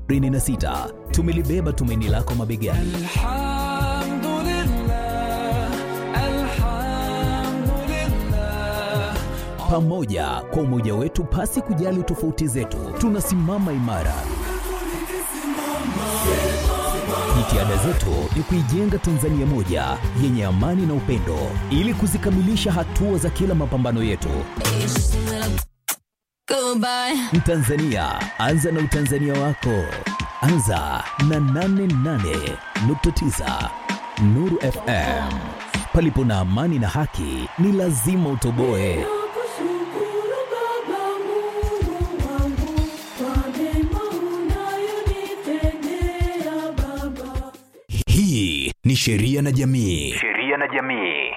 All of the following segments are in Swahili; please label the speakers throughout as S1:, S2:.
S1: 2026 tumelibeba tumaini lako mabegani.
S2: الحمد لله الحمد لله
S1: Pamoja kwa umoja wetu, pasi kujali tofauti zetu, tunasimama imara. Jitihada zetu ni kuijenga Tanzania moja yenye amani na upendo, ili kuzikamilisha hatua za kila mapambano yetu.
S3: Goodbye.
S1: Mtanzania, anza na utanzania wako. Anza na 88.9 Nuru FM. Palipo na amani na haki, ni lazima utoboe.
S4: Nakushukuru Baba Mungu wangu kwa mema unayonitendea Baba.
S1: Hii ni Sheria na Jamii.
S5: sheria na jamii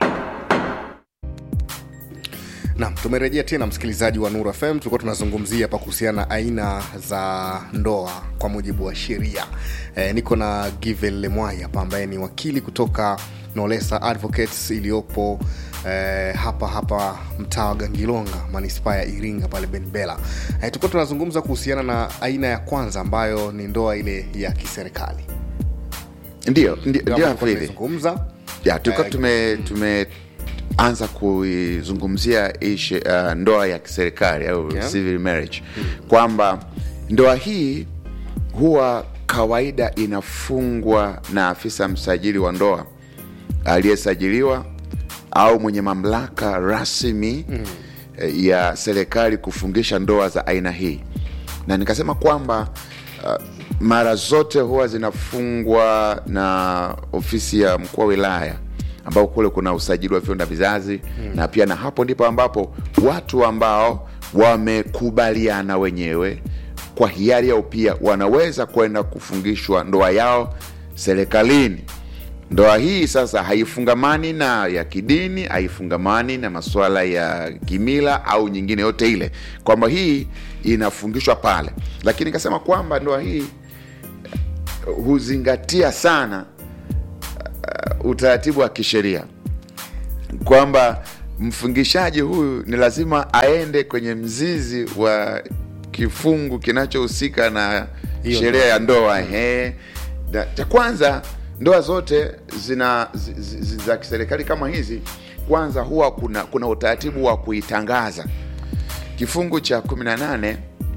S6: Naam, tumerejea tena msikilizaji wa Nuru FM. Tulikuwa tunazungumzia hapa kuhusiana na aina za ndoa kwa mujibu wa sheria. E, niko na Given Lemwai hapa ambaye ni wakili kutoka Nolesa Advocates iliyopo e, hapa hapa mtaa wa Gangilonga manispaa ya Iringa pale Benbela. E, tulikuwa tunazungumza kuhusiana na aina ya kwanza ambayo ni ndoa ile ya kiserikali.
S7: ndio ndio
S6: Kama
S7: ndio
S6: tulikuwa
S7: hivi
S6: tumezungumza
S7: ya tulikuwa
S6: Eh,
S7: tume tumeanza kuizungumzia hii she- uh, ndoa ya kiserikali au
S6: Yeah.
S7: civil marriage kwamba ndoa hii huwa kawaida inafungwa na afisa msajili wa ndoa aliyesajiliwa au mwenye mamlaka rasmi mm. ya serikali kufungisha ndoa za aina hii na nikasema kwamba uh, mara zote huwa zinafungwa na ofisi ya mkuu wa wilaya ambao kule kuna usajili wa vio na vizazi mm. na pia na hapo ndipo ambapo watu ambao wamekubaliana wenyewe kwa hiari yao pia wanaweza kwenda kufungishwa ndoa yao serikalini ndoa hii sasa haifungamani na ya kidini haifungamani na masuala ya kimila au nyingine yote ile kwamba hii inafungishwa pale lakini nikasema kwamba ndoa hii uh, huzingatia sana uh, utaratibu wa kisheria kwamba mfungishaji huyu ni lazima aende kwenye mzizi wa kifungu kinachohusika na
S6: Hiyo
S7: sheria ya ndoa ehe. Na cha kwanza ndoa zote zina zi- zi- zi- za kiserikali kama hizi kwanza huwa kuna kuna utaratibu wa kuitangaza kifungu cha 18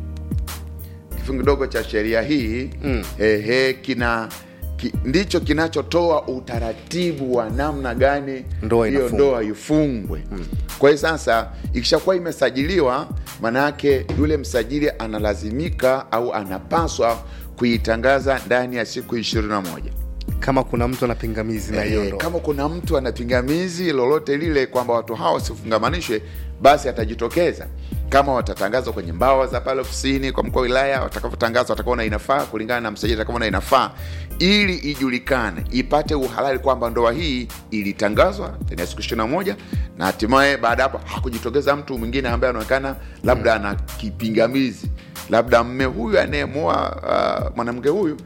S7: kifungu kidogo cha sheria hii mm. ehe, kina ki, ndicho kinachotoa utaratibu wa namna gani
S6: Ndoa
S7: hiyo
S6: inafungwa.
S7: ndoa ifungwe mm. kwa hiyo sasa ikishakuwa imesajiliwa maanaake yule msajili analazimika au anapaswa kuitangaza ndani ya siku ishirini na moja
S6: kama kuna mtu ana pingamizi na hiyo
S7: Eh,
S6: ndoa.
S7: kama kuna mtu ana pingamizi lolote lile kwamba watu hao wasifungamanishwe basi atajitokeza kama watatangazwa kwenye mbawa za pale ofisini kwa mkuu wa wilaya watakavyotangaza watakaona inafaa kulingana na msajili atakaona inafaa ili ijulikane ipate uhalali kwamba ndoa hii ilitangazwa ndani ya siku ishiri na moja na hatimaye baada ya hapo hakujitokeza mtu mwingine ambaye anaonekana labda ana kipingamizi labda mme huyu anayemoa uh, mwanamke huyu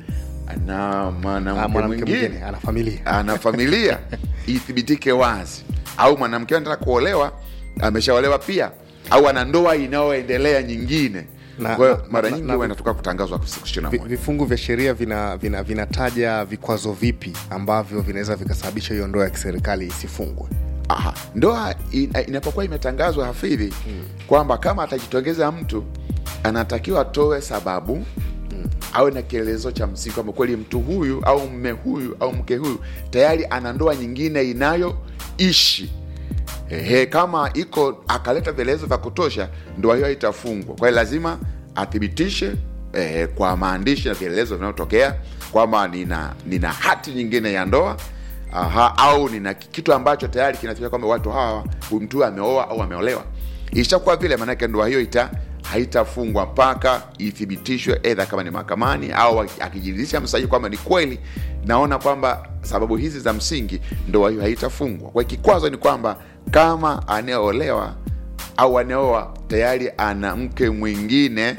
S7: ana
S6: Ah,
S7: mwanamke
S6: mwanamke
S7: mwingine
S6: mwingine ana familia
S7: ana familia ithibitike wazi au mwanamke anataka kuolewa ameshaolewa pia au ana ndoa inayoendelea nyingine
S6: Na-
S7: kwa hiyo
S6: na-
S7: mara
S6: na-
S7: nyingi
S6: na-
S7: huwa inatoka kutangazwa siku ishirini
S6: Vi-
S7: na moja
S6: vifungu vya sheria vinataja vina, vinataja vikwazo vipi ambavyo vinaweza vikasababisha hiyo ndoa ya kiserikali isifungwe
S7: Aha. ndoa ina- inapokuwa imetangazwa hafidhi mm. kwamba kama atajitokeza mtu anatakiwa atoe sababu mm. awe na kielezo cha msingi kwamba kweli mtu huyu au mme huyu au mke huyu tayari ana ndoa nyingine inayoishi Ehe, kama iko akaleta vielezo vya kutosha ndoa hiyo itafungwa kwa hiyo lazima athibitishe eh, kwa maandishi na vielelezo vinavyotokea kwamba nina, nina hati nyingine ya ndoa aha, au nina kitu ambacho tayari kinatokea kwamba watu hawa huyu mtu huyu ameoa au ameolewa ishakuwa vile maanake ndoa hiyo ita haitafungwa mpaka ithibitishwe edha kama ni mahakamani au akijiridhisha msajili kwamba ni kweli naona kwamba sababu hizi za msingi ndoa hiyo haitafungwa kwa hiyo kikwazo ni kwamba kama anayeolewa au anaoa tayari ana mke mwingine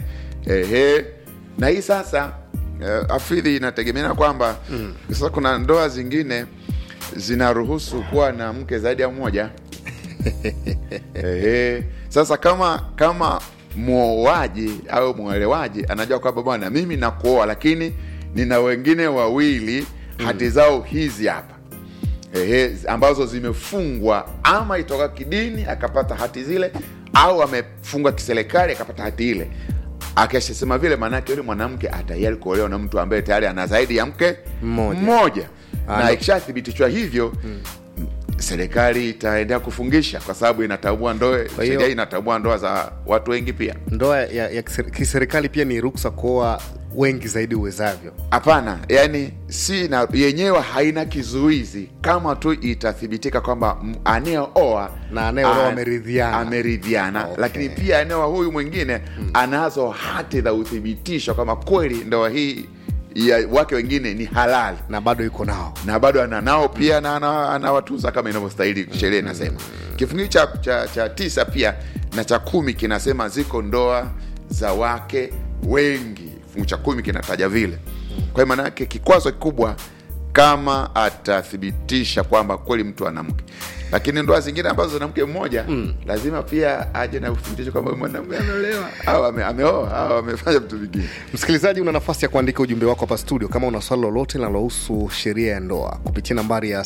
S7: ehe na hii sasa eh, afidhi inategemeana kwamba mm. sasa kuna ndoa zingine zinaruhusu kuwa na mke zaidi ya mmoja Ehe. Sasa kama kama mwoaji au mwelewaji anajua kwamba bwana mimi nakuoa lakini nina wengine wawili hati zao hizi hapa Ehe, ambazo zimefungwa ama itoka kidini akapata hati zile au amefungwa kiserikali akapata hati ile akishasema vile maanake yule mwanamke atayari kuolewa na mtu ambaye tayari ana zaidi ya mke
S6: Mmoja.
S7: mmoja.
S6: Ah,
S7: na
S6: no.
S7: ikishathibitishwa hivyo serikali itaendelea kufungisha kwa sababu inatambua ndoa
S6: hiyo-
S7: sheria inatambua ndoa za watu wengi pia
S6: ndoa ya, ya kiser- kiserikali pia ni ruksa kuoa wengi zaidi uwezavyo
S7: hapana yani si na yenyewe haina kizuizi kama tu itathibitika kwamba m- anayeoa
S6: Na anayeolewa
S7: a-
S6: ameridhiana.
S7: ameridhiana
S6: Okay.
S7: lakini pia anayeoa huyu mwingine anazo hati za uthibitisho kama kweli ndoa hii ya wake wengine ni halali
S6: na bado yuko nao
S7: na bado ana nao pia na ana- anawatunza kama inavyostahili sheria inasema kifungu cha, cha, cha tisa pia na cha kumi kinasema ziko ndoa za wake wengi kifungu cha kumi kinataja vile kwa hiyo maana yake kikwazo kikubwa kama atathibitisha kwamba kweli mtu ana mke lakini ndoa zingine ambazo zina mke mmoja mm. lazima pia aje na uthibitisho kwamba mwanamke ameolewa au ame, ameoa au amefanya vitu vingine
S6: msikilizaji una nafasi ya kuandika ujumbe wako hapa studio kama una swali lolote linalohusu sheria ya ndoa kupitia nambari ya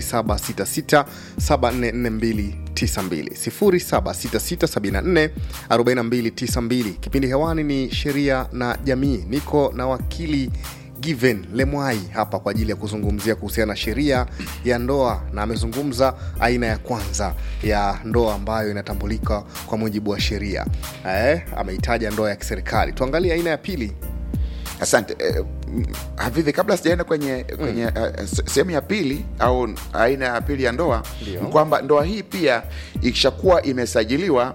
S6: 766744292 766744292 kipindi hewani ni sheria na jamii niko na wakili given lemwai hapa kwa ajili ya kuzungumzia kuhusiana na sheria ya ndoa na amezungumza aina ya kwanza ya ndoa ambayo inatambulika kwa mujibu wa sheria eh, ameitaja ndoa ya kiserikali tuangalie aina ya pili
S7: asante eh, mm, havivi kabla sijaenda kwenye kwenye eh, se- sehemu ya pili au aina ya pili ya ndoa
S6: Ndio.
S7: ni kwamba ndoa hii pia ikishakuwa imesajiliwa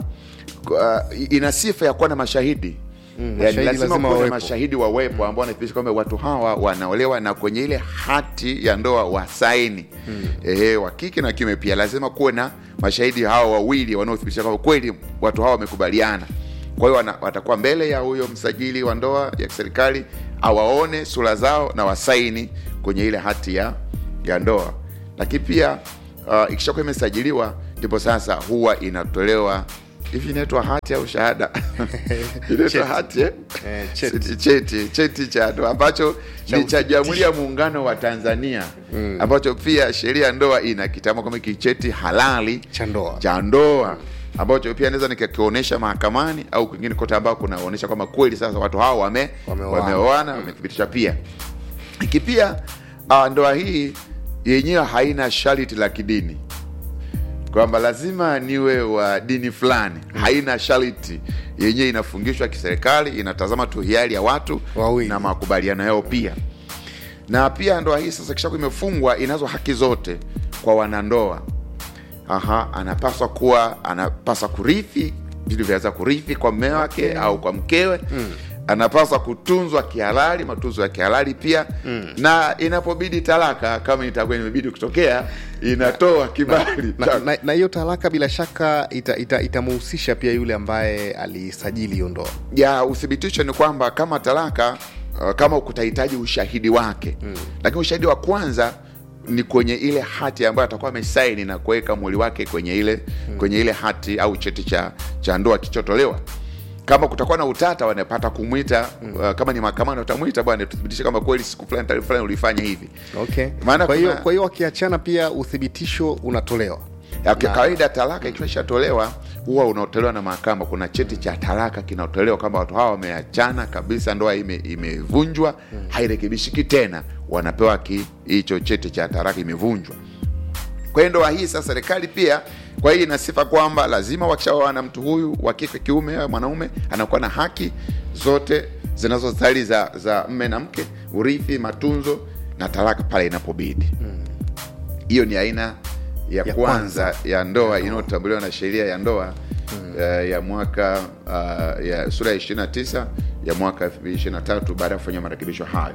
S7: uh, ina sifa ya kuwa na mashahidi
S6: Mm,
S7: yani
S6: mashahidi
S7: lazima
S6: lazima
S7: kuwe na
S6: wawepo.
S7: mashahidi wawepo ambao wanathibitisha kwamba watu hawa wanaolewa na kwenye ile hati ya ndoa wasaini mm. Ehe, wa kike na kiume pia lazima kuwe na mashahidi hawa wawili wanaothibitisha kwamba kweli watu hawa wamekubaliana kwa hiyo wana- watakuwa mbele ya huyo msajili wa ndoa ya kiserikali awaone sura zao na wasaini kwenye ile hati ya, ya ndoa lakini pia uh, ikishakuwa imesajiliwa ndipo sasa huwa inatolewa hivi inaitwa hati au shahada inaitwa
S6: Cheti.
S7: hati eh?
S6: Eh, cheti.
S7: cheti cheti cha ndoa ambacho
S6: Cha
S7: ni cha
S6: uthibitisho.
S7: jamhuri ya muungano wa tanzania ambacho pia sheria ya ndoa ina kitamo kama kicheti halali
S6: cha ndoa
S7: cha ndoa ambacho pia naweza nikakionyesha mahakamani au kwingine kote ambao kunaonyesha kwamba kweli sasa watu hao wame
S6: Wameoana.
S7: wameoana wamethibitisha pia iki pia uh, ndoa hii yenyewe haina sharti la kidini kwamba lazima niwe wa dini fulani haina sharti yenyewe inafungishwa kiserikali inatazama tu hiari ya watu
S6: Wawili.
S7: na makubaliano yao pia na pia ndoa hii sasa kishakuwa imefungwa inazo haki zote kwa wanandoa aha anapaswa kuwa anapaswa kurithi vitu vyaweza kurithi kwa mme wake au kwa mkewe mm. anapaswa kutunzwa kihalali matunzo ya kihalali pia mm. na inapobidi talaka kama itakuwa imebidi kutokea inatoa kibali
S6: na,
S7: cha-
S6: na, na hiyo talaka bila shaka itamuhusisha ita, itamuhusisha pia yule ambaye alisajili hiyo ndoa
S7: ya uthibitisho ni kwamba kama talaka uh, kama kutahitaji ushahidi wake mm. lakini ushahidi wa kwanza ni kwenye ile hati ambayo atakuwa amesaini na kuweka mwili wake kwenye ile mm. kwenye ile hati au cheti cha, cha ndoa kichotolewa kama kutakuwa na utata wanapata kumwita mm. uh, kama ni mahakamani watamwita bwana tuthibitishe kama kweli siku fulani tarehe fulani ulifanya hivi
S6: okay.
S7: Maana
S6: kwa hiyo
S7: kuna-
S6: kwa hiyo wakiachana pia uthibitisho unatolewa
S7: Ya, kwa kawaida talaka ikiwa ishatolewa huwa unaotolewa na mahakama kuna cheti cha talaka kinaotolewa kwamba watu hawa wameachana kabisa ndoa ime- imevunjwa hairekebishiki tena wanapewa ki- hicho cheti cha talaka imevunjwa kwa hiyo ndoa hii sasa serikali pia kwa hiyo ina sifa kwamba lazima wakishaoa na mtu huyu wa kike kiume au mwanaume anakuwa na haki zote zinazostahili za, za mme na mke urithi matunzo na talaka pale inapobidi hiyo ni aina ya,
S6: Ya
S7: kwanza,
S6: kwanza.
S7: ya ndoa inayotambuliwa na sheria ya ndoa uh, ya mwaka uh, ya sura ya 29 ya mwaka 2023 baada ya kufanya marekebisho hayo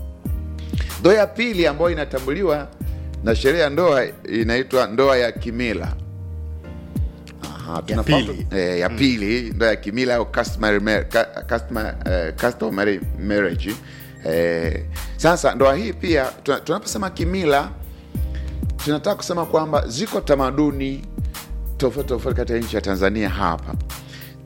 S7: ndoa ya pili ambayo inatambuliwa na sheria ya ndoa inaitwa ndoa ya kimila Aha, tunafahamu-
S6: pili.
S7: eh, ya pili ndoa ya kimila au customary mar- ca- customary, eh, customary marriage eh, sasa ndoa hii pia tuna- tunaposema kimila tunataka kusema kwamba ziko tamaduni tofauti tofauti katika nchi ya tanzania hapa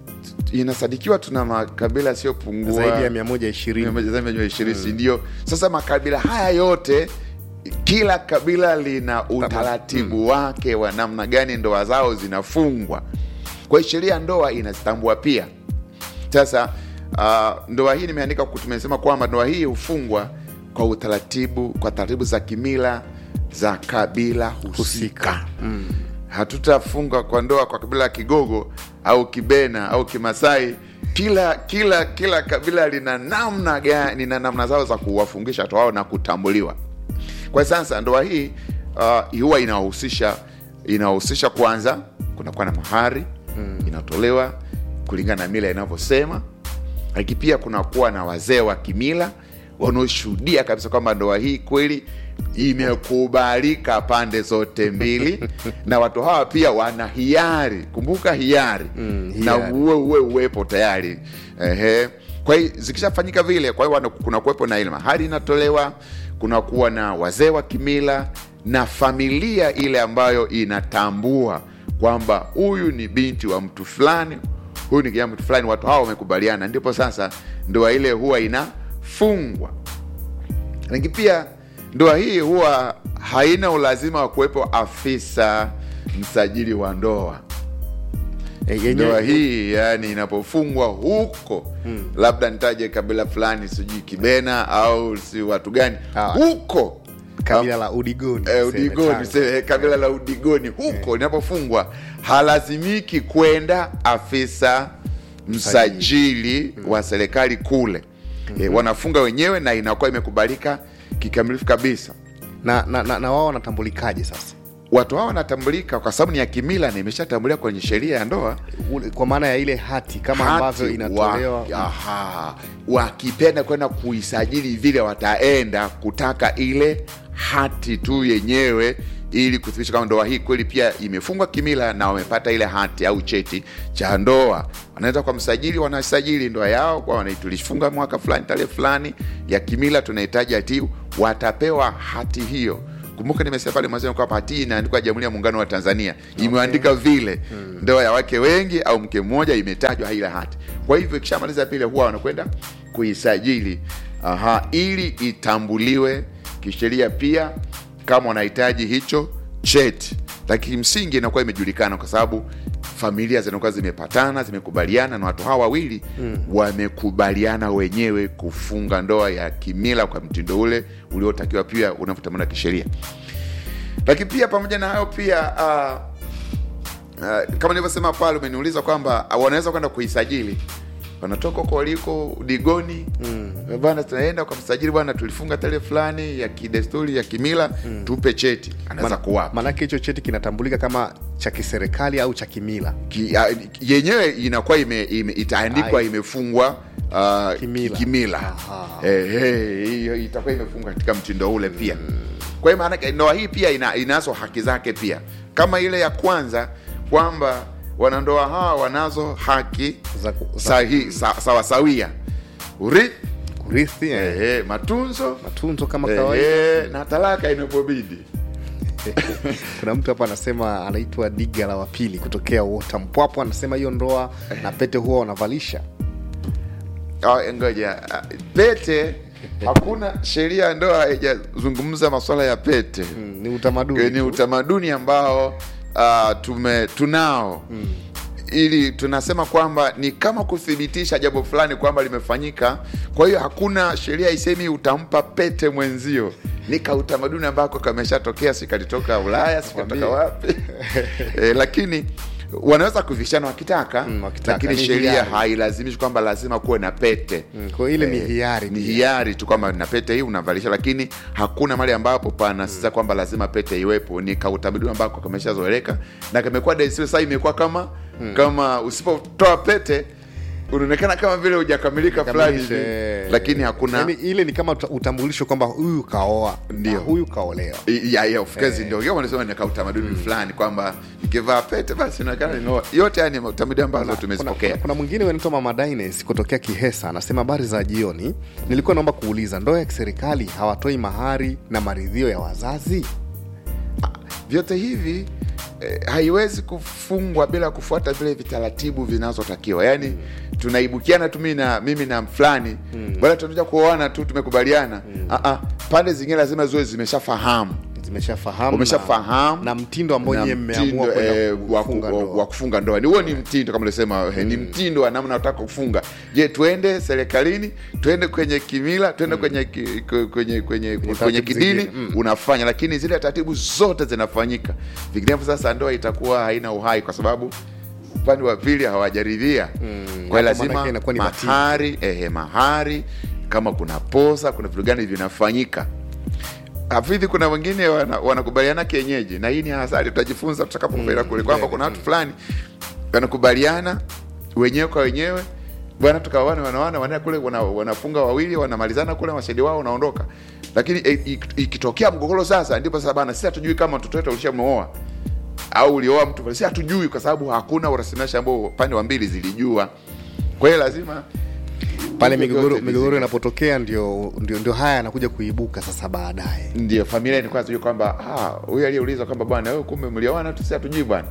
S7: inasadikiwa tuna makabila yasiyopungua
S6: zaidi ya mia moja ishirini
S7: ishirini si ndio sasa makabila haya yote kila kabila lina utaratibu wake wa namna gani ndoa zao zinafungwa kwa hiyo sheria ya ndoa inazitambua pia sasa uh, ndoa hii nimeandika tumesema kwamba ndoa hii hufungwa kwa utaratibu kwa taratibu za kimila za kabila husika,
S6: Husika.
S7: hatutafunga kwa ndoa kwa kabila ya kigogo au kibena au kimasai kila kila kila kabila lina namna gani lina namna zao za kuwafungisha watu wao na kutambuliwa kwa sasa ndoa hii uh, huwa inahusisha inahusisha kwanza kunakuwa na mahari mm. inatolewa kulingana na mila inavyosema lakini pia kunakuwa na wazee wa kimila wanaoshuhudia kabisa kwamba ndoa hii kweli imekubalika pande zote mbili na watu hawa pia wana hiari kumbuka hiari,
S6: Mm,
S7: na
S6: hiari.
S7: uwe uwe uwepo tayari Ehe. kwa hiyo zikishafanyika vile kwa hiyo wana- kuna kuwepo na ile mahari inatolewa kunakuwa na wazee wa kimila na familia ile ambayo inatambua kwamba huyu ni binti wa mtu fulani huyu ni kijana mtu fulani watu hawa wamekubaliana ndipo sasa ndoa ile huwa inafungwa lakini pia ndoa hii huwa haina ulazima wa kuwepo afisa msajili wa ndoa
S6: E, yenyewe-
S7: ndoa hii yani inapofungwa huko labda nitaje kabila fulani sijui kibena au si watu gani
S6: Ah.
S7: huko
S6: kabila la udigoni
S7: Eh,
S6: tuseme,
S7: udigoni
S6: Tanga.
S7: se- kabila la udigoni huko linapofungwa halazimiki kwenda afisa msajili wa serikali kule eh, wanafunga wenyewe na inakuwa imekubalika kikamilifu kabisa
S6: na, na, na, na wao wanatambulikaje sasa
S7: watu hao wanatambulika kwa sababu ni ya kimila na imeshatambuliwa kwenye sheria ya ndoa
S6: Ule- kwa maana ya ile hati kama
S7: Hati
S6: ambavyo inatolewa
S7: wa, aha, wakipenda kwenda kuisajili vile wataenda kutaka ile hati tu yenyewe ili kuthibitisha kama ndoa hii kweli pia imefungwa kimila na wamepata ile hati au cheti cha ndoa wanaweza kwa msajili wanasajili ndoa yao kwa wana- tulifunga mwaka fulani tarehe fulani ya kimila tunahitaji hati hii. watapewa hati hiyo kumbuka nimesema pale mwanzoni kwamba hati hii inaandikwa jamhuri ya muungano wa tanzania imeandika vile ndoa ya wake wengi au mke mmoja imetajwa ile hati kwa hivyo ikishamaliza vile huwa wanakwenda kuisajili aha, ili itambuliwe kisheria pia kama wanahitaji hicho cheti lakini msingi inakuwa imejulikana kwa sababu familia zinakuwa zimepatana zimekubaliana na watu hawa wawili mm. wamekubaliana wenyewe kufunga ndoa ya kimila kwa mtindo ule uliotakiwa pia unavyotamana kisheria lakini pia pamoja na hayo pia uh, uh, kama nilivyosema pale umeniuliza kwamba uh, wanaweza kwenda kuisajili wanatoka huko waliko digoni mm. bana tunaenda kwa msajili bwana tulifunga tarehe fulani ya kidesturi ya kimila mm. tupe cheti anaweza kuwapa
S6: maanake hicho cheti kinatambulika kama cha kiserikali au cha kimila
S7: Ki- ya- yenyewe inakuwa ime, ime, itaandikwa
S6: Ai.
S7: imefungwa uh,
S6: Kimila.
S7: kimila
S6: Aha.
S7: eh, eh, hiyo itakuwa imefungwa katika mtindo ule pia kwa hiyo maanake ndoa hii pia ina, inazo haki zake pia kama ile ya kwanza kwamba wanandoa hawa wanazo haki
S6: Za ku- za-
S7: sahi, sa, sawasawia urithi
S6: kurithi eh,
S7: eh, eh, matunzo
S6: matunzo kama
S7: eh,
S6: kawaida
S7: eh, na talaka inapobidi
S6: kuna mtu hapa anasema anaitwa diga la wapili kutokea uota mpwapo anasema hiyo ndoa na pete huwa wanavalisha
S7: Ah, ngoja ah, pete hakuna sheria ya ndoa haijazungumza maswala ya pete
S6: mm, ni utamaduni
S7: ni
S6: tu.
S7: utamaduni ambao uh, tume tunao mm. ili tunasema kwamba ni kama kuthibitisha jambo fulani kwamba limefanyika kwa hiyo hakuna sheria isemi utampa pete mwenzio ni ka utamaduni ambako kameshatokea si kalitoka ulaya si kalitoka
S6: Mwambie.
S7: wapi e, lakini wanaweza kuvishana wakitaka,
S6: Mm, wakitaka.
S7: lakini
S6: Ni
S7: sheria
S6: hiari.
S7: hailazimishi kwamba lazima kuwe na pete
S6: Mm, kwa hiyo ile ni hiari
S7: ni
S6: pia.
S7: hiari tu kwamba na pete hii unavalisha lakini hakuna mahali ambapo panasisa kwamba lazima pete iwepo ni kautamaduni ambako kameshazoeleka na kamekuwa desturi sasa imekuwa kama kama usipotoa pete unaonekana kama vile hujakamilika fulani hivi
S6: Kamilishe.
S7: lakini hakuna
S6: Yaani ile ni kama uta- utambulisho kwamba huyu kaoa
S7: Ndio.
S6: na huyu kaolewa
S7: I- ya, ya, of course ndio hiyo wanasema ni kautamaduni fulani kwamba nikivaa pete basi inaonekana nimeoa. yote haya ni utamaduni ambazo
S6: kuna,
S7: tumezipokea
S6: kuna, kuna mwingine anaitwa mama Dines kutokea Kihesa anasema habari za jioni. Nilikuwa naomba kuuliza, ndoa ya kiserikali hawatoi mahari na maridhio ya wazazi?
S7: vyote hivi eh, haiwezi kufungwa bila kufuata vile vitaratibu vinazotakiwa yaani tunaibukiana tu mimi na mimi na fulani mm. bwana tunakuja kuoana tu tumekubaliana mm. uh-uh, pande zingine lazima ziwe zimeshafahamu
S6: zimeshafahamu
S7: Umeshafahamu.
S6: na, na mtindo ambao
S7: na
S6: nyie mmeamua
S7: mtindo,
S6: kwenda
S7: eh, wa ku-
S6: kufunga
S7: wa-
S6: ndoa.
S7: wa kufunga ndoa ni huo ni mtindo kama ulisema mm. ni mtindo wa namna unataka kufunga je tuende serikalini tuende kwenye kimila tuende kwenye, ki- kwenye, kwenye, kwenye, kwenye
S6: taratibu
S7: kidini
S6: zingine, mm.
S7: unafanya lakini zile taratibu zote zinafanyika vinginevyo sasa ndoa itakuwa haina uhai kwa sababu upande wa pili hawajaridhia kwa hiyo
S6: Hapo
S7: lazima
S6: maanake inakuwa ni batili.
S7: mahari ehe, mahari kama kuna posa kuna vitu gani vinafanyika hafidhi kuna wengine wana- wanakubaliana kienyeji na hii ni hasari tutajifunza tutakapofika kule kwamba kuna watu fulani wanakubaliana wenyewe kwa wenyewe bwana tukawane wanawana wanaenda kule wana, wanafunga wawili wanamalizana kule mashahidi wao unaondoka lakini e, ik- ikitokea mgogoro sasa ndipo sasa bana sisi hatujui kama mtoto wetu ulishamwoa au ulioa mtu fulani. sisi hatujui kwa sababu hakuna urasimisha ambao pande wa mbili zilijua kwa hiyo lazima
S6: pale
S7: hivyo
S6: migogoro
S7: vyote
S6: migogoro
S7: vizingatiwe.
S6: inapotokea ndio, ndio, ndio haya yanakuja kuibuka sasa baadaye
S7: ndio familia ilikuwa tujui kwamba ah, huyu aliyeuliza kwamba bwana wewe kumbe mlioana tu si hatujui bwana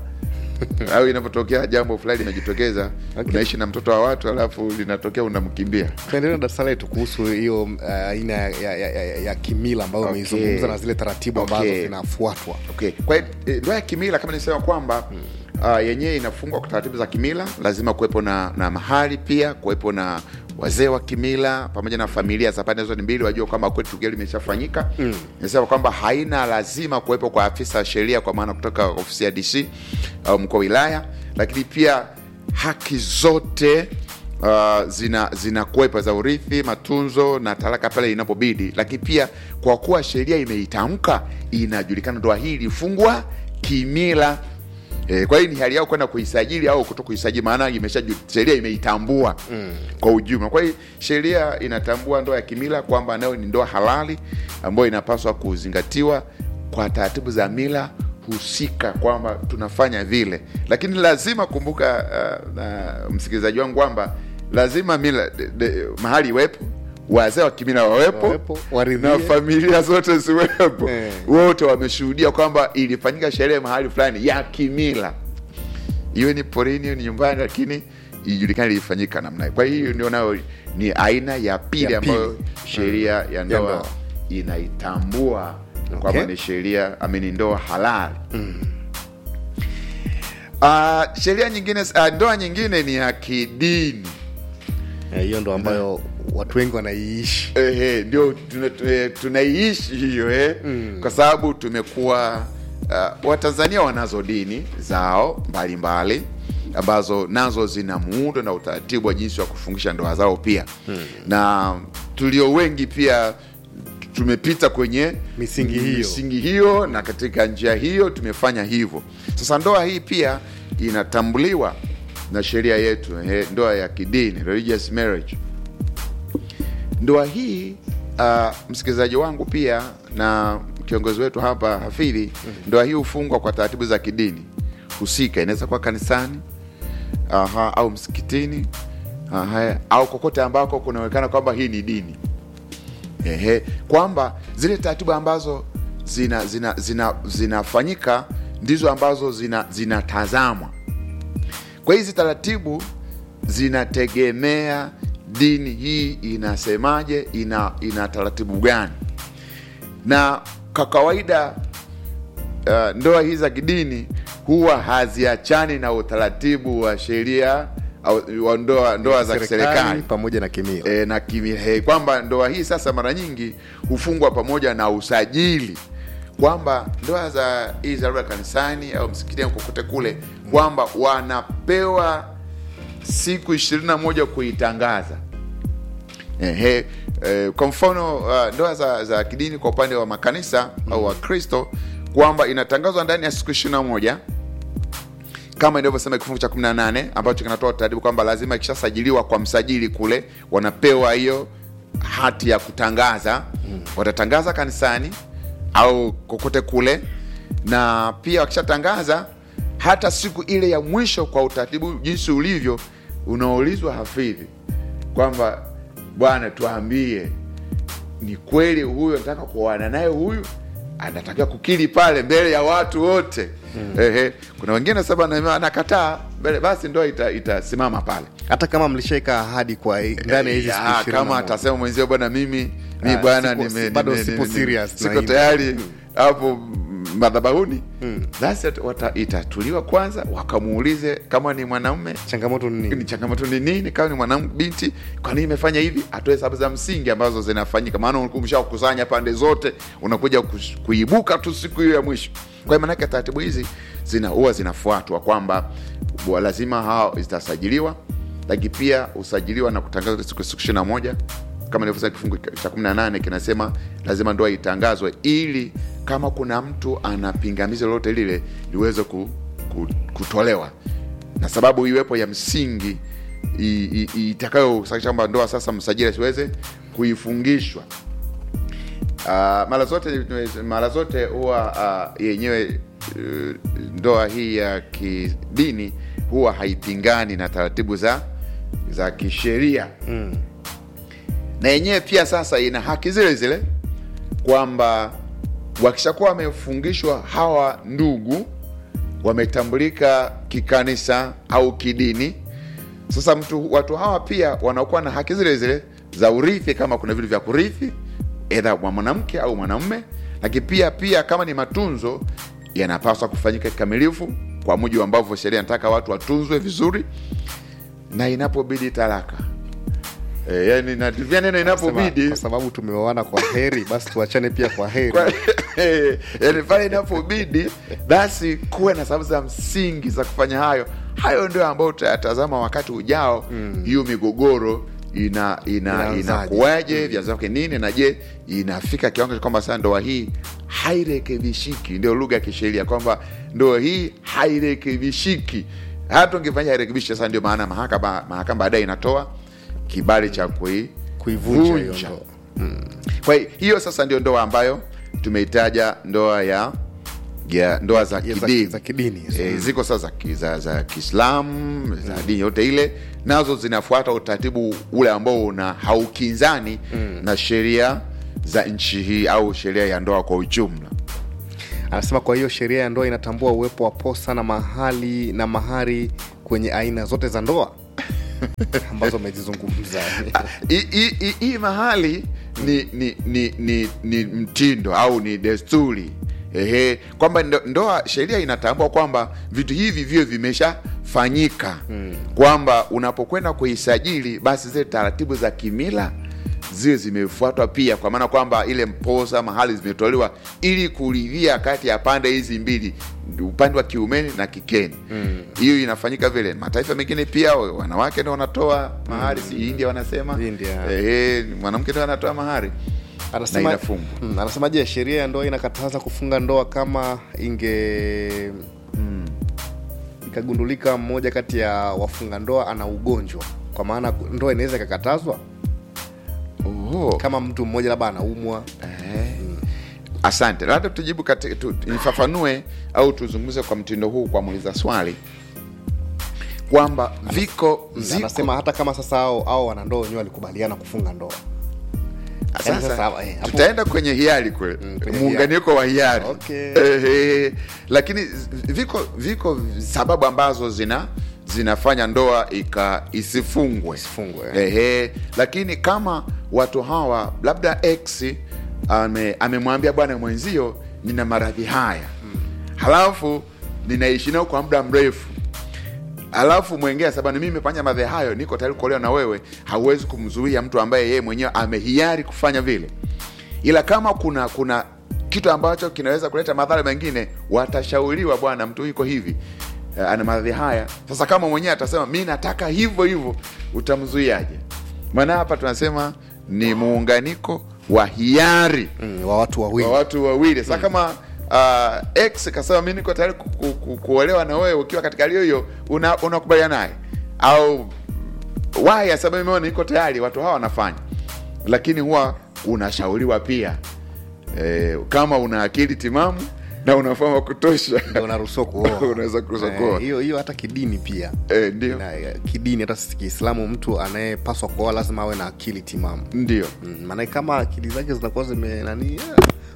S7: au inapotokea jambo fulani linajitokeza
S6: Okay.
S7: unaishi na mtoto wa watu alafu linatokea unamkimbia
S6: tuendelee na darasa letu kuhusu hiyo uh, aina ya, ya, ya, ya, ya kimila ambayo
S7: Okay.
S6: umeizungumza na zile taratibu ambazo
S7: Okay.
S6: zinafuatwa
S7: okay. kwa hiyo eh, ndoa ya kimila kama nisema kwamba uh, yenyewe inafungwa kwa taratibu za kimila lazima kuwepo na, na mahali pia kuwepo na wazee wa kimila pamoja na familia za pande zote mbili wajua kwamba kweli tukio limeshafanyika mm. nisema kwamba haina lazima kuwepo kwa afisa wa sheria kwa maana kutoka ofisi ya dc au mkuu wa wilaya lakini pia haki zote uh, zina zinakuwepo za urithi matunzo na talaka pale inapobidi lakini pia kwa kuwa sheria imeitamka inajulikana ndoa hii ilifungwa kimila E, kwa hiyo ni hali yao kwenda kuisajili au kuto kuisajili maana imesha sheria imeitambua mm. kwa ujumla kwa hiyo sheria inatambua ndoa ya kimila kwamba nayo ni ndoa halali ambayo inapaswa kuzingatiwa kwa taratibu za mila husika kwamba tunafanya vile lakini lazima kumbuka uh, na msikilizaji wangu kwamba lazima mila de, de, mahali iwepo wazee wa kimila wawepo,
S6: Wawepo, waridhie.
S7: na familia zote ziwepo
S6: Eh.
S7: wote wameshuhudia kwamba ilifanyika sherehe mahali fulani ya kimila iwe ni porini iwe ni nyumbani lakini ijulikane ilifanyika namna hiyo. kwa hiyo ndio nayo ni aina ya pili
S6: Ya pili.
S7: ambayo sheria ya ndoa
S6: ndoa.
S7: inaitambua kwamba ni sheria amini ndoa halali Ah, sheria nyingine uh, ndoa nyingine ni ya kidini
S6: Eh, hiyo ndo ambayo watu wengi wanaiishi
S7: Ehe, ndio tuna- eh, tunaiishi hiyo eh? mm. kwa sababu tumekuwa uh, watanzania wanazo dini zao mbalimbali ambazo nazo zina muundo na utaratibu wa jinsi wa kufungisha ndoa zao pia hmm. na tulio wengi pia tumepita kwenye
S6: Misingi hiyo.
S7: misingi hiyo na katika njia hiyo tumefanya hivyo sasa ndoa hii pia inatambuliwa na sheria yetu eh, ndoa ya kidini religious marriage ndoa hii uh, msikilizaji wangu pia na kiongozi wetu hapa hafidhi ndoa hii hufungwa kwa taratibu za kidini husika inaweza kuwa kanisani aha, au msikitini aha, au kokote ambako kunaonekana kwamba hii ni dini Ehe, kwamba zile taratibu ambazo zina zina zina zinafanyika ndizo ambazo zina zinatazamwa kwa hizi taratibu zinategemea dini hii inasemaje ina ina taratibu gani na kwa kawaida uh, ndoa hizi za kidini huwa haziachani na utaratibu wa sheria au wa ndoa, ndoa za kiserikali
S6: pamoja na kimila
S7: e, na kimihe kwamba ndoa hii sasa mara nyingi hufungwa pamoja na usajili kwamba ndoa za hizi labda kanisani au msikitini au kokote kule kwamba wanapewa siku ishirini na moja kuitangaza Ehe, eh, kwa mfano uh, ndoa za, za kidini kwa upande wa makanisa au wakristo kwamba inatangazwa ndani ya siku ishirini na moja kama inavyosema kifungu cha 18 ambacho kinatoa utaratibu kwamba lazima ikishasajiliwa kwa msajili kule wanapewa hiyo hati ya kutangaza watatangaza kanisani au kokote kule na pia wakishatangaza hata siku ile ya mwisho kwa utaratibu jinsi ulivyo unaulizwa hafidhi kwamba bwana tuambie ni kweli huyu nataka kuoana naye huyu anatakiwa kukiri pale mbele ya watu wote mm. Ehe, kuna wengine saba na- anakataa mbele, basi ndoa ita- itasimama pale
S6: hata kama mlishaika ahadi kwa ndani ya hizi
S7: Ya,
S6: siku ishirini na
S7: kama
S6: moja.
S7: atasema mwenzio bwana mimi mi
S6: Ah,
S7: bwana
S6: sipo-
S7: nime-
S6: bado
S7: nime-
S6: sipo
S7: nime-
S6: serious na
S7: siko
S6: hili.
S7: tayari hapo mm, madhabahuni basi at- wata- itatuliwa kwanza wakamuulize kama ni mwanaume
S6: changamoto ni
S7: ni
S6: nini
S7: changamoto ni nini kama ni mwanamke binti kwa nini imefanya hivi atoe sababu za msingi ambazo zinafanyika maana umeshakusanya pande zote unakuja kus- kuibuka tu siku hiyo ya mwisho kwa hiyo maanake taratibu hizi zina huwa zinafuatwa kwamba wa- lazima hao zitasajiliwa lakini pia usajiliwa na kutangazwa siku siku ishiri na moja kama nilivyosema kifungu cha kumi na nane kinasema lazima ndoa itangazwe ili kama kuna mtu ana pingamizi lolote lile liweze ku, ku, kutolewa na sababu iwepo ya msingi i- i- itakayosakisha kwamba ndoa sasa msajili asiweze kuifungishwa Uh, mara zote mara zote huwa uh, yenyewe uh, ndoa hii ya kidini huwa haipingani na taratibu za za kisheria mm. na yenyewe pia sasa ina haki zile zile kwamba wakishakuwa wamefungishwa hawa ndugu wametambulika kikanisa au kidini sasa mtu watu hawa pia wanakuwa na haki zile zile za urithi kama kuna vitu vya kurithi edha wa mwanamke au mwanamume lakini pia pia kama ni matunzo yanapaswa kufanyika kikamilifu kwa mujibu ambavyo sheria inataka watu watunzwe vizuri na inapobidi talaka e, yani nativia neno
S6: Sema,
S7: inapobidi
S6: kwa sababu tumeoana kwa heri basi tuachane pia kwa heri
S7: kwa- yani pale inapobidi basi kuwe na sababu za msingi za kufanya hayo hayo ndio ambayo tutayatazama wakati ujao hiyo migogoro ina ina
S6: Inaanzaje?
S7: inakuwaje vyanzo vyake nini na je inafika kiwango cha kwamba sasa ndoa hii hairekebishiki ndio lugha ya kisheria kwamba ndoa hii hairekebishiki hata ungefanya hairekebishi sasa ndio maana mahakama mahakama baadaye inatoa kibali cha kui
S6: kuivunja hiyo
S7: vunja.
S6: ndoa
S7: kwa hiyo hiyo sasa ndio ndoa ambayo tumeitaja ndoa ya ya ndoa za
S6: Ya za-
S7: kidini
S6: za kidini hizo.
S7: e, ziko sasa za, ki- za, za kiislamu za dini yote ile nazo zinafuata utaratibu ule ambao una haukinzani na sheria za nchi hii au sheria ya ndoa kwa ujumla
S6: anasema kwa hiyo sheria ya ndoa inatambua uwepo wa posa na mahali na mahari kwenye aina zote za ndoa ambazo amezizungumza
S7: Hii- hii- hii- hii mahali ni, ni, ni, ni, ni mtindo au ni desturi ehe kwamba ndo- ndoa sheria inatambua kwamba vitu hivi vio vimeshafanyika mm. kwamba unapokwenda kuisajili basi zile taratibu za kimila ziwe zimefuatwa pia kwa maana kwamba ile mposa mahali zimetolewa ili kuridhia kati ya pande hizi mbili upande wa kiumeni na kikeni hiyo mm. inafanyika vile mataifa mengine pia wanawake ndo wanatoa mahari si india wanasema
S6: India.
S7: Ehe, mwanamke ndo anatoa mahari na
S6: anasema
S7: inafungwa
S6: mm, anasema je sheria ya ndoa inakataza kufunga ndoa kama inge ikagundulika mmoja kati ya wafunga ndoa ana ugonjwa kwa maana ndoa inaweza ikakatazwa
S7: Oho.
S6: kama mtu mmoja labda anaumwa
S7: asante labda tujibu kati, tu, nifafanue au tuzungumze kwa mtindo huu kwa muuliza swali kwamba viko
S6: Mm,
S7: ziko
S6: anasema hata kama sasa au, au wanandoa wenyewe walikubaliana kufunga ndoa Yaani
S7: sasa
S6: sasa, eh, hapo-
S7: tutaenda kwenye hiari kwe
S6: kwenye
S7: muunganiko wa hiari
S6: Okay.
S7: Ehe. lakini viko viko sababu ambazo zina zinafanya ndoa ika isifungwe
S6: Isifungwe, eh.
S7: Ehe. lakini kama watu hawa labda x ame- amemwambia bwana mwenzio nina maradhi haya halafu ninaishi nao kwa muda mrefu alafu mwengine sabani mimi nimefanya madhe hayo niko tayari kuolewa na wewe hauwezi kumzuia mtu ambaye yeye mwenyewe amehiari kufanya vile ila kama kuna kuna kitu ambacho kinaweza kuleta madhara mengine watashauriwa bwana mtu yuko hivi eh, ana madhi haya sasa kama mwenyewe atasema mi nataka hivyo hivyo utamzuiaje maana hapa tunasema ni muunganiko wa hiari
S6: mm, wa watu wawili
S7: wa watu wawili sasa kama uh, x kasema mi niko tayari ku, ku, ku, kuolewa na wewe ukiwa katika hali hiyo hiyo una- unakubaliana naye au y asema mimeona niko tayari watu hawa wanafanya lakini huwa unashauriwa pia e, kama una akili timamu na unafahamu wa kutosha
S6: ndio unaruhusiwa kuoa
S7: Unaweza kuruhusiwa
S6: Eh,
S7: kuoa.
S6: hiyo hiyo hata kidini pia
S7: e, ndio
S6: na, eh, kidini hata sisi kiislamu mtu anayepaswa kuoa lazima awe na akili timamu
S7: ndio
S6: Mm, maana kama akili zake zinakuwa zime nani eh,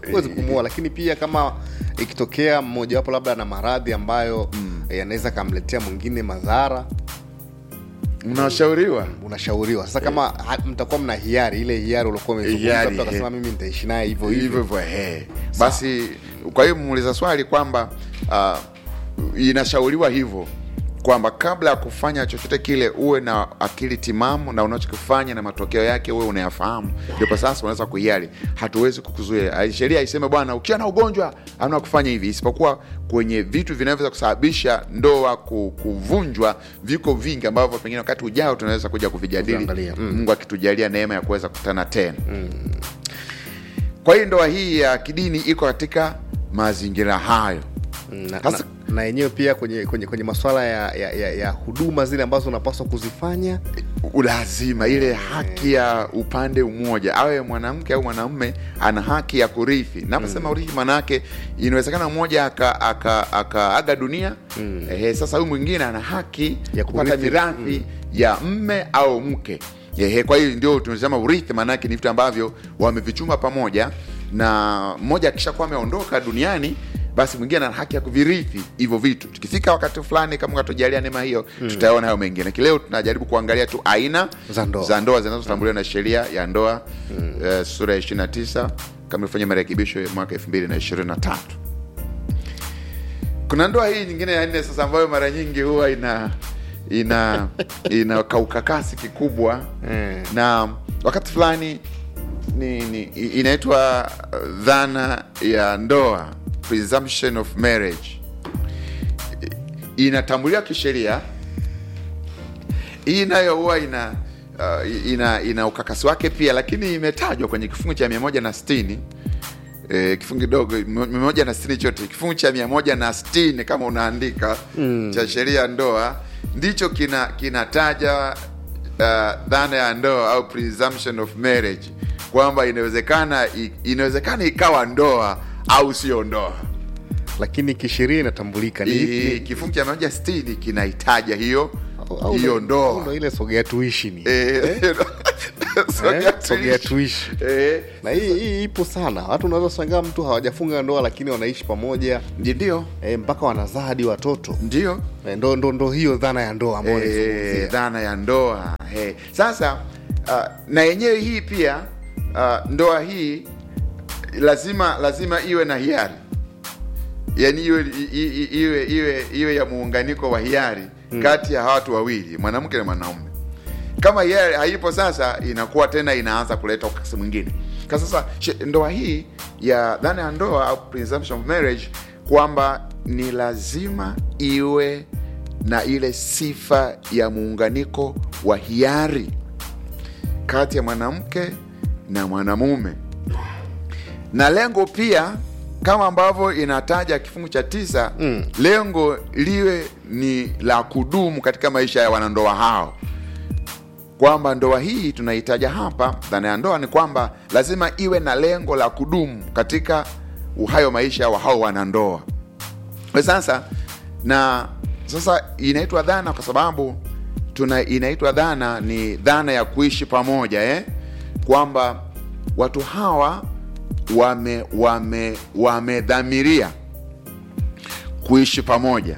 S6: huwezi kumuoa lakini pia kama ikitokea mmojawapo labda na maradhi ambayo eh, yanaweza kamletea mwingine madhara
S7: unashauriwa
S6: unashauriwa sasa kama ha- mtakuwa mna hiari ile hiari uliokuwa umezungumza,
S7: Hiari,
S6: mtu akasema
S7: eh.
S6: mimi nitaishi naye hivyo
S7: hivyo
S6: hivyo
S7: hivyo he. basi kwa hiyo muuliza swali kwamba uh, inashauriwa hivyo kwamba kabla ya kufanya chochote kile uwe na akili timamu na unachokifanya na matokeo yake uwe unayafahamu ndipo sasa unaweza kuhiari hatuwezi kukuzuia Ah, sheria iseme bwana ukiwa na ugonjwa amna kufanya hivi isipokuwa kwenye vitu vinavyoweza kusababisha ndoa ku- kuvunjwa viko vingi ambavyo pengine wakati ujao tunaweza kuja kuvijadili
S6: Kuviangalia, mm.
S7: mungu akitujalia neema ya kuweza kukutana tena kwa hiyo ndoa hii ya kidini iko katika mazingira hayo
S6: na, na,
S7: Sasa-
S6: na yenyewe pia kwenye kwenye, kwenye maswala ya, ya, ya, ya huduma zile ambazo unapaswa kuzifanya
S7: lazima ile haki ya upande mmoja awe mwanamke au mwanamume ana haki ya kurithi naposema urithi maanaake inawezekana mmoja akaaga aka, aka aga dunia mm. Ehe, sasa huyu mwingine ana haki
S6: Ya
S7: ya kupata
S6: kurithi.
S7: mirathi ya mme au mke Ehe, kwa hiyo ndio tunasema urithi maanaake ni vitu ambavyo wamevichuma pamoja na mmoja akishakuwa ameondoka duniani basi mwingine ana haki ya kuvirithi hivyo vitu tukifika wakati fulani kama katujalia neema hiyo mm. tutaona hayo mengine kileo tunajaribu kuangalia tu aina
S6: Za ndoa.
S7: za ndoa zinazotambuliwa na sheria ya ndoa mm. uh, sura ya 29 kama ifanya marekebisho ya mwaka 2023 kuna ndoa hii nyingine ya nne sasa ambayo mara nyingi huwa ina ina ina kaukakasi kikubwa
S6: Mm.
S7: na wakati fulani ni, ni inaitwa uh, dhana ya ndoa presumption of marriage I- inatambuliwa kisheria hii nayo huwa ina uh, ina ina ukakasi wake pia lakini imetajwa kwenye kifungu cha mia moja na sitini E, kifungu kidogo mia moja na sitini chote kifungu cha mia moja na sitini kama unaandika mm. cha sheria ya ndoa ndicho kina kinataja uh, dhana ya ndoa au presumption of marriage kwamba inawezekana i- inawezekana ikawa ndoa au sio ndoa
S6: lakini kisheria inatambulika ni,
S7: I-
S6: ni,
S7: kifungu cha mia moja sitini kinahitaja hiyo
S6: au- au
S7: hiyo
S6: ndo- au
S7: ndoa
S6: ndo ile sogea tuishi ni
S7: Eh, sogea
S6: Eh, sogea
S7: tuishi.
S6: tuishi
S7: Eh,
S6: na hii hii ipo sana watu unaweza shangaa mtu hawajafunga ndoa lakini wanaishi pamoja
S7: ndio
S6: e, mpaka wanazaa hadi watoto
S7: ndio
S6: e, ndo, ndo, ndo hiyo dhana ya ndoa ambayo
S7: Eh,
S6: naizungumzia.
S7: dhana ya ndoa eh. Sasa uh, na yenyewe hii pia uh, ndoa hii lazima lazima iwe na hiari, yaani iwe, i- i- iwe, iwe, iwe ya muunganiko wa hiari kati ya watu wawili, mwanamke na mwanaume. Kama hiari haipo, sasa inakuwa tena inaanza kuleta ukasi mwingine. Kwa sasa she- ndoa hii ya dhana ya ndoa au presumption of marriage kwamba ni lazima iwe na ile sifa ya muunganiko wa hiari kati ya mwanamke na mwanamume na lengo pia kama ambavyo inataja kifungu cha tisa mm. lengo liwe ni la kudumu katika maisha ya wanandoa hao kwamba ndoa hii tunahitaja hapa dhana ya ndoa ni kwamba lazima iwe na lengo la kudumu katika uhayo maisha wa hao wanandoa Kwa sasa na sasa inaitwa dhana kwa sababu tuna inaitwa dhana ni dhana ya kuishi pamoja eh? kwamba watu hawa wame wame wamedhamiria kuishi pamoja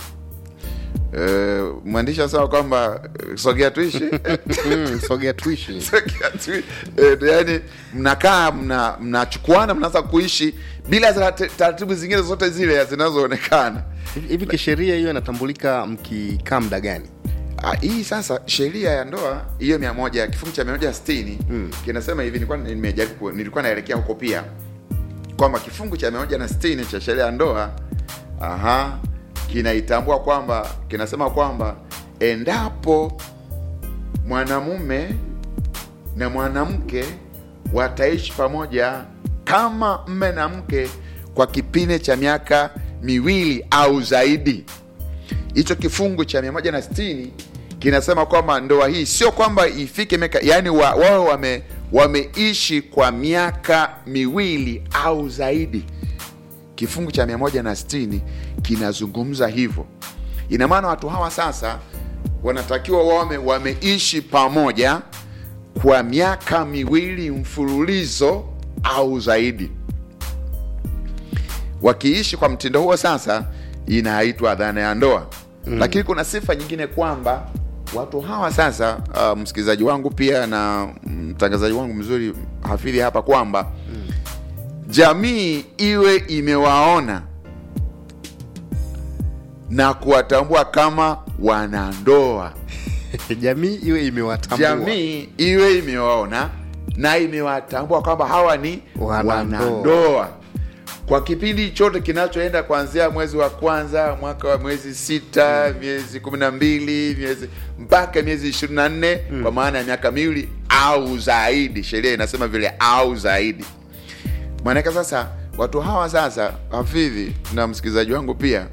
S7: Eh, mwandishi anasema kwamba eh, sogea tuishi
S6: Mm, sogea tuishi
S7: Sogea tu- eh, yani mnakaa mna- mnachukuana mnaanza kuishi bila za- taratibu zingine zote zile zinazoonekana
S6: hivi hivi kisheria hiyo inatambulika mkikaa muda gani
S7: Ah, hii sasa sheria ya ndoa hiyo mia moja kifungu cha mia moja sitini mm. kinasema hivi nilikuwa nimejaribu ku- nilikuwa naelekea huko pia kwamba kifungu cha mia moja na sitini cha sheria ya ndoa aha kinaitambua kwamba kinasema kwamba endapo mwanamume na mwanamke wataishi pamoja kama mme na mke kwa kipindi cha miaka miwili au zaidi hicho kifungu cha 160 kinasema kwamba ndoa hii sio kwamba ifike miaka yani wa, wao wame wameishi kwa miaka miwili au zaidi kifungu cha 160 kinazungumza hivyo ina maana watu hawa sasa wanatakiwa wame wameishi pamoja kwa miaka miwili mfululizo au zaidi wakiishi kwa mtindo huo sasa inaitwa dhana ya ndoa mm. lakini kuna sifa nyingine kwamba watu hawa sasa uh, msikilizaji wangu pia na mtangazaji wangu mzuri hafidhi hapa kwamba mm. jamii iwe imewaona na kuwatambua kama wanandoa
S6: jamii iwe imewatambua
S7: jamii iwe imewaona na imewatambua kwamba hawa ni
S6: Wanandoa.
S7: wanandoa kwa kipindi chote kinachoenda kuanzia mwezi wa kwanza mwaka wa mwezi sita miezi kumi na mbili miezi mpaka miezi ishirini na nne kwa maana ya miaka miwili au zaidi sheria inasema vile au zaidi maanake sasa watu hawa sasa hafidhi na msikilizaji wangu pia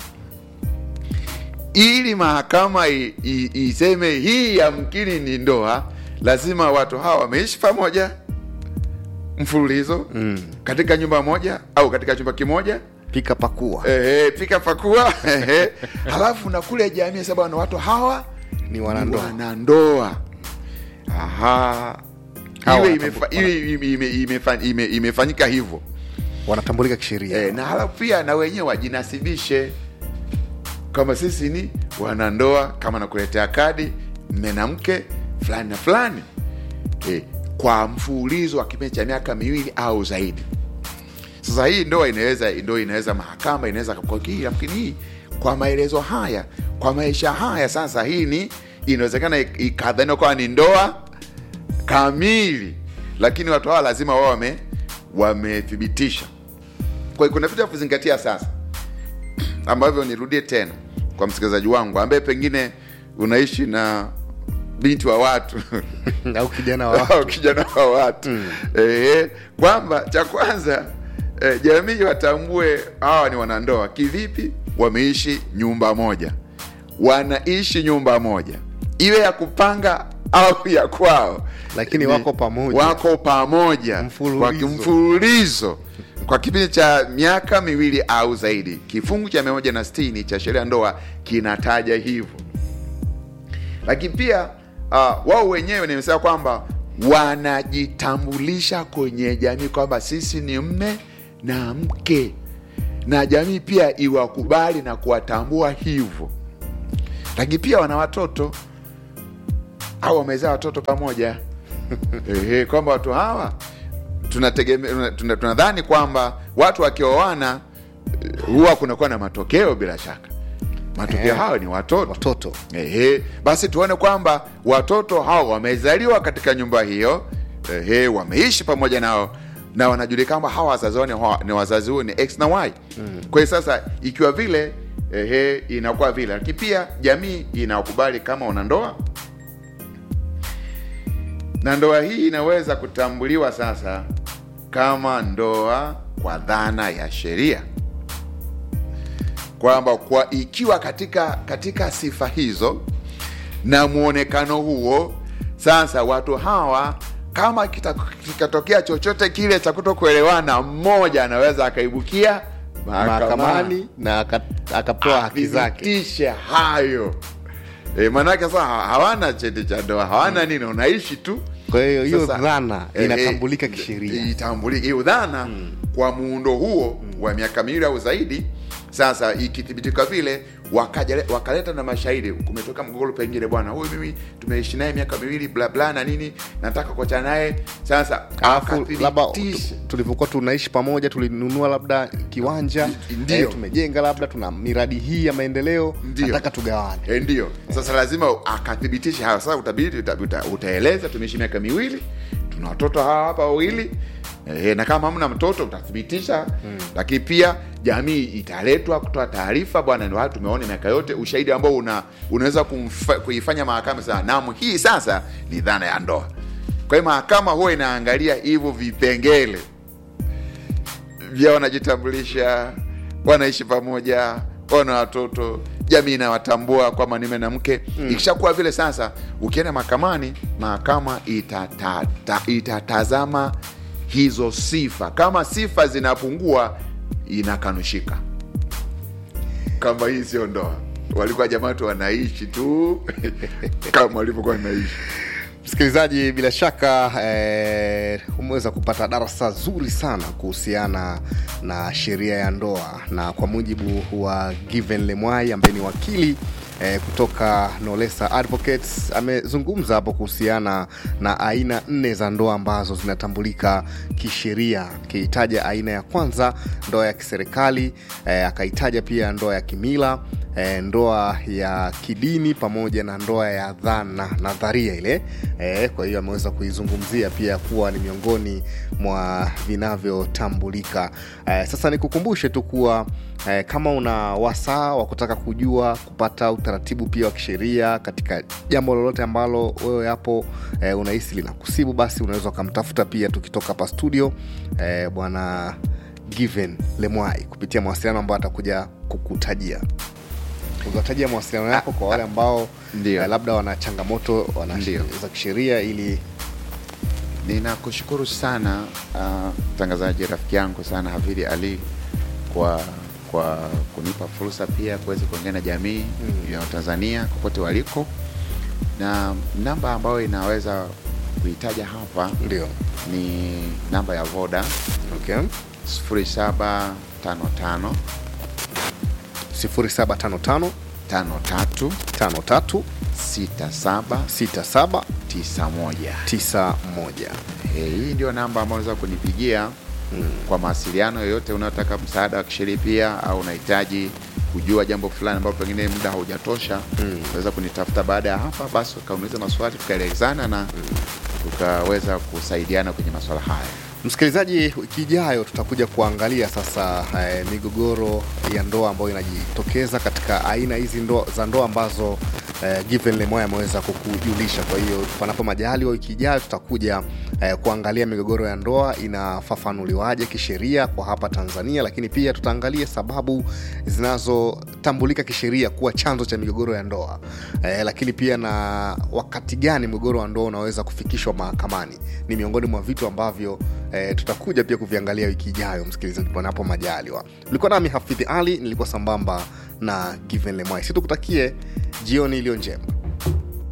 S7: ili mahakama i- i- iseme hii yamkini ni ndoa lazima watu hawa wameishi pamoja mfululizo mm. katika nyumba moja au katika chumba kimoja
S6: pika pakua
S7: ehe, pika pakua ehe. halafu na kule jamii sasa bwana watu hawa
S6: ni
S7: ni
S6: wanandoa
S7: wanandoa aha
S6: Hawa
S7: iwe
S6: wanatambu-
S7: imefa- iwe ime- ime- imefa- ime- imefanyika hivyo
S6: wanatambulika kisheria
S7: e, na halafu pia na wenyewe wajinasibishe kama sisi ni wanandoa kama nakuletea kadi mme na mke fulani na fulani e, kwa mfululizo wa kipindi cha miaka miwili au zaidi sasa hii ndoa inaweza ndo inaweza mahakama inaweza kwa hii lakini hii kwa maelezo haya kwa maisha haya sasa hii ni inawezekana ik- ikadhaniwa kwamba ni ndoa kamili lakini watu hawa lazima wao wame wamethibitisha kwa hiyo kuna vitu vya kuzingatia sasa ambavyo nirudie tena kwa msikilizaji wangu ambaye pengine unaishi na binti wa watu
S6: au kijana wa
S7: au kijana wa watu eh, kwamba cha kwanza eh, jamii watambue hawa ni wanandoa kivipi wameishi nyumba moja wanaishi nyumba moja iwe ya kupanga au ya kwao
S6: Lakini
S7: Ni-
S6: wako pamoja.
S7: wako pamoja
S6: Mfululizo.
S7: kwa kimfululizo kwa kipindi cha miaka miwili au zaidi kifungu cha 160 cha sheria ya ndoa kinataja hivyo lakini pia uh, wao wenyewe nimesema kwamba wanajitambulisha kwenye jamii kwamba sisi ni mme na mke na jamii pia iwakubali na kuwatambua hivyo lakini pia wana watoto au wamezaa watoto pamoja Ehe, kwamba watu hawa tunategemea tuna- tunadhani kwamba watu wakioana eh, huwa kunakuwa na matokeo bila shaka matokeo
S6: Eh.
S7: hayo ni watoto
S6: watoto
S7: Ehe, basi tuone kwamba watoto hao wamezaliwa katika nyumba hiyo ehe, wameishi pamoja nao na wanajulikana kwamba hawa wazazi wao ni, wa- ni wazazi huo ni x na y mm. kwa hiyo sasa ikiwa vile ehe, inakuwa vile lakini pia jamii inakubali kama wanandoa na ndoa hii inaweza kutambuliwa sasa kama ndoa kwa dhana ya sheria kwamba kwa ikiwa katika katika sifa hizo na mwonekano huo sasa watu hawa kama kita- kikatokea chochote kile cha kutokuelewana mmoja anaweza akaibukia mahakamani
S6: mahakamani na aka- akapewa haki zake
S7: athibitishe hayo e, maanake sasa ha- hawana cheti cha ndoa hawana nini unaishi tu
S6: kwa hiyo hiyo
S7: Sasa,
S6: dhana
S7: eh,
S6: inatambulika
S7: eh,
S6: kisheria
S7: itambulike hiyo dhana kwa muundo huo wa miaka miwili au zaidi sasa ikithibitika vile wakaja wakaleta na mashahidi kumetoka mgogoro pengine bwana huyu mimi tumeishi naye miaka miwili bla bla na nini nataka kuachana naye sasa
S6: alafu labda
S7: akathibitisha.
S6: tu- tulivyokuwa tunaishi pamoja tulinunua labda kiwanja
S7: Ndio.
S6: eh, tumejenga labda tuna miradi hii ya maendeleo
S7: Ndio.
S6: nataka tugawane
S7: E, ndio sasa lazima akathibitisha hayo sasa utabidi uta, uta, utaeleza tumeishi miaka miwili tuna watoto hawa hapa wawili e, na kama hamna mtoto utathibitisha mm. lakini pia jamii italetwa kutoa taarifa bwana ndio haya tumeona miaka yote ushahidi ambao una, unaweza kumfa- kuifanya mahakama sasa naam hii sasa ni dhana ya ndoa kwa hiyo mahakama huwa inaangalia hivyo vipengele vya wanajitambulisha wanaishi pamoja wana watoto jamii inawatambua kwamba ni mume na mke mm. ikishakuwa vile sasa ukienda mahakamani mahakama itatata, itatazama hizo sifa kama sifa zinapungua inakanushika kama hii sio ndoa walikuwa jamaa tu wanaishi tu kama walivyokuwa wanaishi
S6: msikilizaji bila shaka eh, umeweza kupata darasa zuri sana kuhusiana na sheria ya ndoa na kwa mujibu wa given lemwai ambaye ni wakili eh, kutoka nolesa advocates amezungumza hapo kuhusiana na aina nne za ndoa ambazo zinatambulika kisheria akiitaja aina ya kwanza ndoa ya kiserikali eh, akaitaja pia ndoa ya kimila eh, ndoa ya kidini pamoja na ndoa ya dhana nadharia ile eh, kwa hiyo ameweza kuizungumzia pia kuwa ni miongoni mwa vinavyotambulika eh, sasa nikukumbushe tu kuwa eh, kama una wasaa wa kutaka kujua kupata utaratibu pia wa kisheria katika jambo lolote ambalo wewe hapo eh, unahisi linakusibu basi unaweza ukamtafuta pia tukitoka hapa studio eh, bwana given lemwai kupitia mawasiliano ambayo atakuja kukutajia uzatajia mawasiliano yako kwa wale ambao
S7: Ndio.
S6: eh, labda wana changamoto wana
S7: Ndio.
S6: za kisheria ili
S7: ninakushukuru sana ah, mtangazaji rafiki yangu sana hafidhi ali kwa kwa kunipa fursa pia kuweza kuongea na jamii
S6: Mm.
S7: ya tanzania popote waliko na namba ambayo inaweza kuitaja hapa
S6: ndio
S7: ni namba ya voda
S6: okay.
S7: 0755
S6: 0755
S7: 53
S6: 53
S7: 67
S6: 67
S7: 91
S6: 91
S7: Eh, hii ndio namba ambayo unaweza kunipigia mm. kwa mawasiliano yoyote unayotaka msaada wa kisheria pia au unahitaji kujua jambo fulani ambalo pengine muda haujatosha mm. unaweza kunitafuta baada ya hapa basi ukauliza maswali tukaelezana na tukaweza kusaidiana kwenye maswala haya
S6: msikilizaji wiki ijayo tutakuja kuangalia sasa eh, migogoro ya ndoa ambayo inajitokeza katika aina hizi ndo, za ndoa ambazo eh, given lemoya ameweza kukujulisha kwa hiyo panapo majali wa wiki ijayo tutakuja eh, kuangalia migogoro ya ndoa inafafanuliwaje kisheria kwa hapa tanzania lakini pia tutaangalia sababu zinazotambulika kisheria kuwa chanzo cha migogoro ya ndoa eh, lakini pia na wakati gani mgogoro wa ndoa unaweza kufikishwa mahakamani ni miongoni mwa vitu ambavyo eh, tutakuja pia kuviangalia wiki ijayo msikilizaji panapo majaliwa ulikuwa nami hafidhi ali nilikuwa sambamba na given lemwai situkutakie jioni iliyo njema